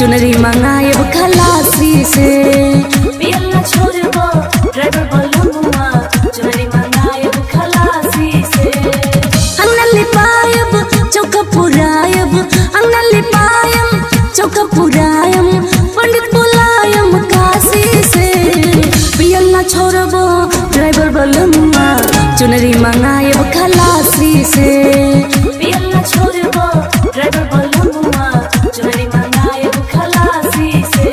चुनरी मंगाएब खलासी से पियला छोड़बो ड्राइवर बलमुआ चुनरी मंगाएब खलासी से अंगना लिपायब चौका पुरायब अंगना लिपायब चौका पुरायम पंडित बुलायम काशी से पियल ना छोड़बो ड्राइवर बलमुआ चुनरी मंगाएब खलासी से पियला छोड़बो ड्राइवर बलमुआ चुनरी मंगाएब खलासी से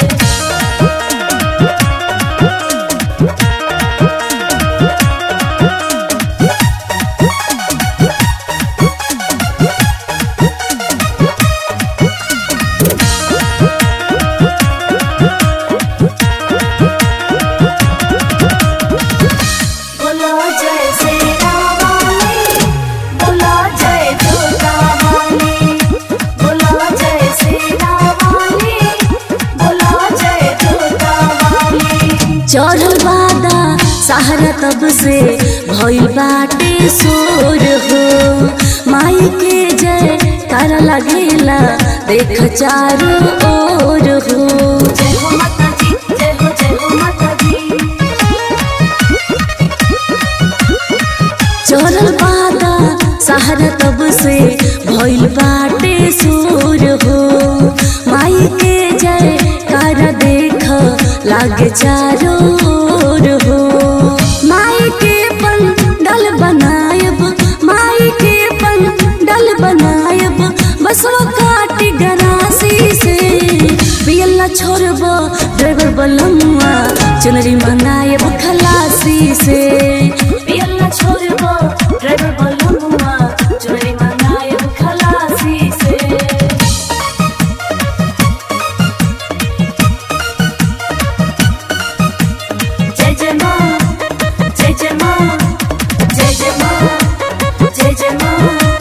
बोलो जय श्री रामानी बोलो जय दुर्गा मानी बोलो जय श्री रामानी बोलो जय दुर्गा मानी चढ़ल बादा सहारा तब से भइल बाटे सोर हो माई के जय तारा लगेला देख चारों ओर हो जय हो माता दी जय हो जय हो माता दी चढ़ल बादा सहारा तब से भइल बाटे सोर हो माई के जय तारा देख लागे चारों ओर हो माई के पंडल बनायब माई के पंडल बनायब बसवा काटी गरासी से पियला छोड़बो ड्राइवर बलमुआ चुनरी मंगायब खलासी से पियला छोड़बो ड्राइवर बलमुआ चुनरी मंगाएब खलासी से जय जय माँ जय जय माँ जय जय माँ जय जय माँ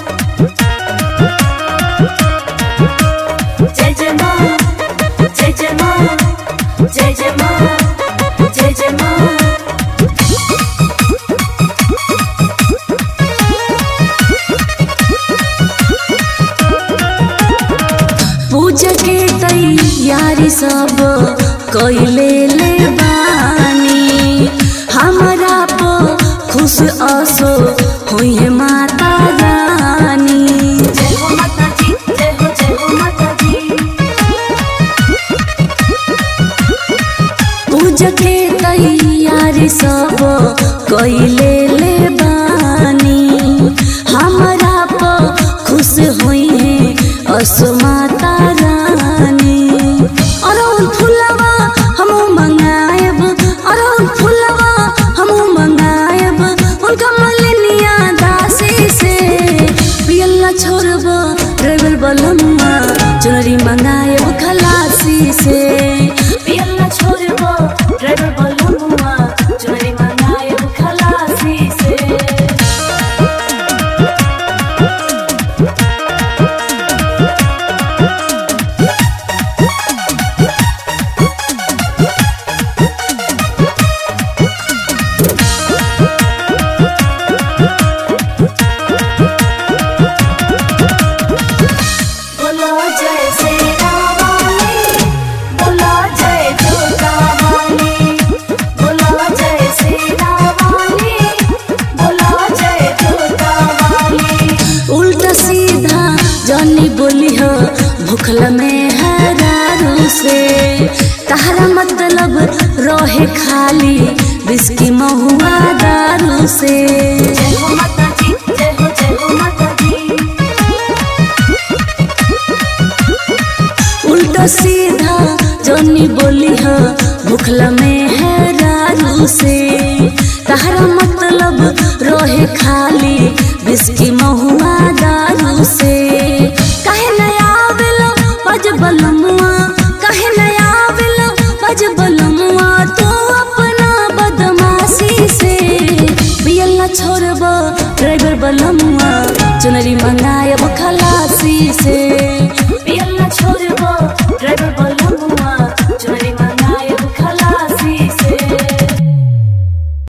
जय जय माँ जय जय माँ जय जय माँ जय जय माँ पूजा के तैयारी सब कैले ले बानी हमारा पो खुश असो हुई है माता रानी जय हो माता दी जय हो जय हो माता दी पूजा के तैयारी सब कैले ले बानी हमारा पो खुश हुई है असो माता रानी अरउल फुलवा हम मंगायब अरउल फुलवा हम मंगायब उनका मलिनिया दासी से पियला छोड़बो ड्राइवर बलमुआ चुनरी मंगायब खलासी से पियला छोड़बो ड्राइवर बलमुआ चुनरी मंगाएब खलासी से बोलो जय श्री रामानी बोलो जय दुर्गा मानी बोलो जय श्री रामानी बोलो जय दुर्गा मानी उल्टा सीधा जनी बोली हो भूखल में हरारू से तहरा मतलब रहे खाली बिस्की महुआ दारू से जय हो माता दी जय हो जय हो माता दी उल्टा सीधा जनी बोली हो भूखल में हरारू से तहरा मतलब रहे खाली बिस्की महुआ दारू से काहे नया आवेलो बज बलमुआ काहे नया आवेलो बज बलमुआ तो अपना बदमाशी से पियला छोड़बो ड्राइवर बलमुआ चुनरी मंगायब खलासी से